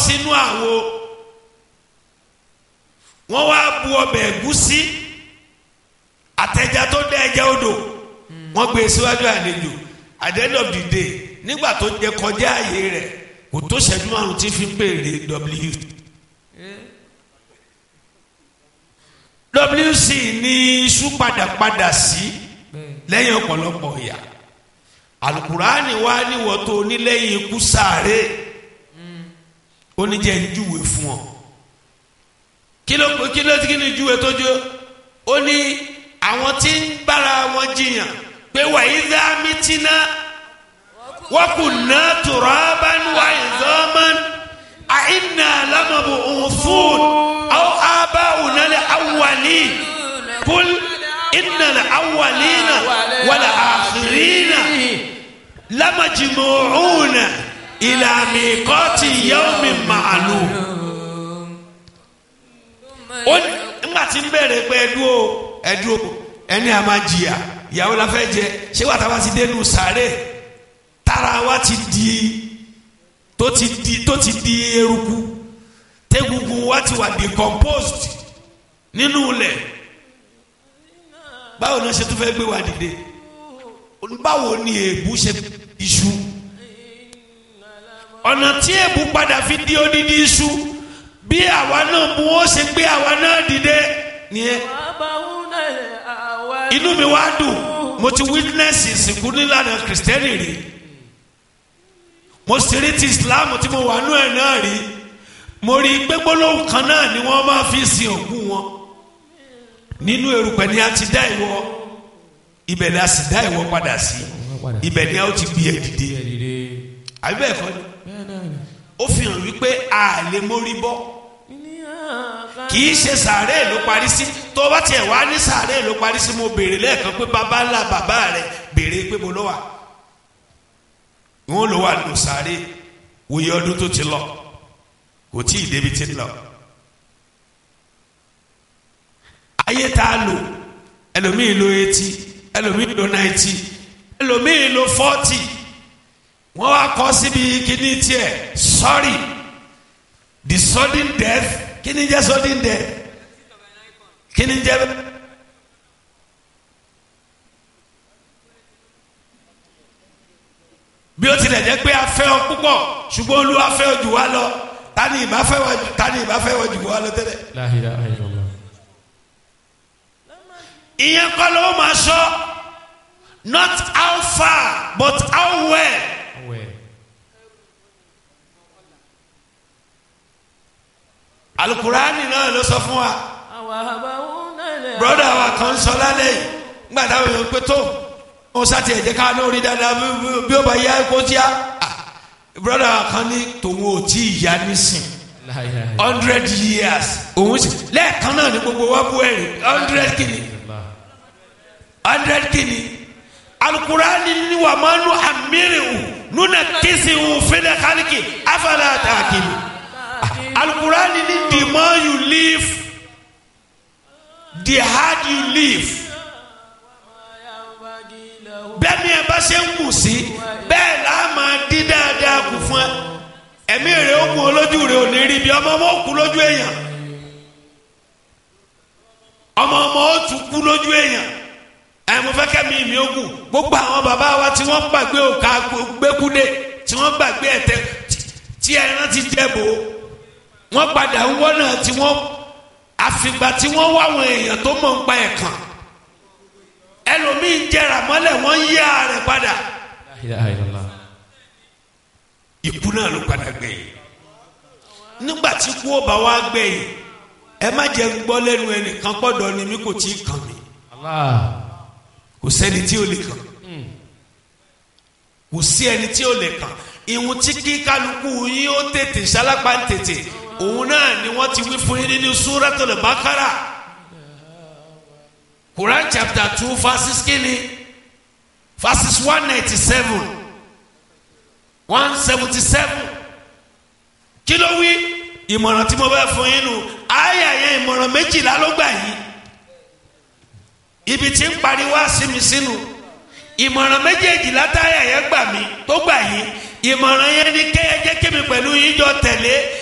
sínú àwo wọ́n wá bu ọbẹ̀ ẹ̀gúsí àtẹja tó dá ẹja odò wọ́n gbé e síwájú àlejò at the end of the day nígbà tó jẹ kọjá ààyè rẹ̀ kò tó ṣẹ́jú márùn tí fi ń béèrè w wc ní iṣu padàpadà sí lẹ́yìn ọ̀pọ̀lọpọ̀ ìyà alukurani wa níwọ̀ tó onílẹ̀yìn ikú sáré oníjẹ́ ń júwe fún ọ kí ló kí ló kí ni júwe tó jó ó ní àwọn tí ń bára wọn jiyàn pé wàyí dá mítínà wọ́n kù ná turaban wa idhaman àìnà lámàbò òfún àwọn abáwùnà lè awwali kul inna lè awwalina wàlà àkìrínà lamajmu'una ila miqati yawmin ma'lum ó ní nígbà tí ń bẹ̀rẹ̀ pé ẹdú o ẹdú o ẹni a máa jìyà ìyàwó la fẹ́ jẹ ṣé wàá táwa ti dénú sáré tára wa ti di tó ti di tó ti di eruku tẹ́gungun wa ti wà decomposed nínú ilẹ̀ báwo ni wọ́n ṣe tún fẹ́ gbé wa dìde báwo ni èébú ṣe iṣu ọ̀nà tí èébú padà fi di odidi iṣu bí àwa náà mú ó ṣe gbé àwa náà dìde nìyẹn inú mi wá dùn mo ti witness ìsìnkú nílànà kìrìsìtẹ́nì rí mo sì rí ti islam tí mo wà nú ẹ̀ náà rí mo rí i pé gbólóhùn kan náà ni wọ́n máa fi sin òkú wọn nínú erùpẹ̀ ni a ti dá ìwọ ibẹ̀ ni a sì dá ìwọ padà sí ibẹ̀ ni a ó ti gbé ẹ dìde àbí bẹ́ẹ̀ kọ́ ni ó fi hàn wípé a lè mórí bọ́ kì í ṣe sàárè ló parí sí tó bá tiẹ̀ wá ní sàárè ló parí sí mo béèrè lẹ́ẹ̀kan pé bàbá ńlá bàbá rẹ̀ béèrè pé mo lọ wà wọn lọ wà nù sàárè wòye ọdún tó ti lọ kò tí ì débi ti lọ ayé tá a lò ẹlòmíì lo eighty ẹlòmíì lo ninety ẹlòmíì lo forty wọ́n wá kọ́ síbi kíní tiẹ̀ sorry the sudden death kíní jẹ́ sudden death kíní jẹ́ bí ó tilẹ̀ jẹ́ pé a fẹ́ ọ púpọ̀ ṣùgbọ́n olúwa fẹ́ ọ jù wá lọ tani ìbá fẹ́ wọ tani ìbá fẹ́ wọ jù wá lọ tẹ́lẹ̀. La ilaha illallah. ìyẹn kọ́ ló máa sọ not how far but how well. Awẹ́. alukurani náà ló sọ fún wa broda wa kan sọ lálẹ́ yìí nígbà táwọn èèyàn pé tó wọn sá tiẹ̀ jẹ́ ká náà rí dáadáa bí- bí- bí ó bá yá kó tíá broda wa kan ní tòun ò tí ì yá nísìn La ilaha illallah. hundred years òun sì lẹ́ẹ̀kan náà ní gbogbo wa bú ẹ̀rìn hundred kìíní hundred kìíní alukurani ni wà máa nu amirihu nuna kisihu fẹlẹ kálíkì afẹlẹ àtàkìlì alukurani ni the more you live the hard you live bẹ́ẹ̀ ni ẹ bá ṣe ń kù sí bẹ́ẹ̀ là á máa dín dáadáa kù fún ẹ ẹ̀mí rẹ̀ ó kù olójú rẹ̀ ò ní rí bí ọmọ ọmọ ó kú lójú èèyàn ọmọ ọmọ ó tún kú lójú èèyàn ẹ mo fẹ́ kẹ́mi mi ó kù gbogbo àwọn bàbá wa tí wọ́n gbàgbé òkà gbẹ́kúdé tí wọ́n gbàgbé ẹ̀tẹ́ tí ẹran ti jẹ́ bò ó wọ́n padà ń wọ́nà tí wọ́n àfìgbà tí wọ́n wá àwọn èèyàn tó mọ̀ ń pa ẹ̀kan ẹlòmíín jẹrà mọ́lẹ̀ wọ́n yí ààrẹ padà La ilaha illallah. ikú náà ló padà gbẹ̀yìn nígbà tí kú ó bá wá gbẹ̀yìn ẹ má jẹ́ ń gbọ́ lẹ́nu ẹnìkan pọ̀dọ̀ ni mi kò tí ì kàn mí Allah. kò sẹ́ni tí ò lè kàn kò sí ẹni tí ò lè kàn ìhun tí kí kálukú yín ó tètè sálápá ń tètè òun náà ni wọ́n ti wí fún yín nínú Suratul Baqara Quran chapter two verses kínní verses one ninety seven one seventy seven kí ló wí ìmọ̀ràn tí mo bá fún yín nù ayé àyẹ̀ ìmọ̀ràn méjìlá ló gbà yín ibi tí ń pariwo sí mi sínú ìmọ̀ràn méjèèjì látàrí ẹ̀yẹ́ gbà mí tó gbà yín ìmọ̀ràn yẹn ni kẹ́yẹ jẹ́ kémi pẹ̀lú yín jọ tẹ̀lé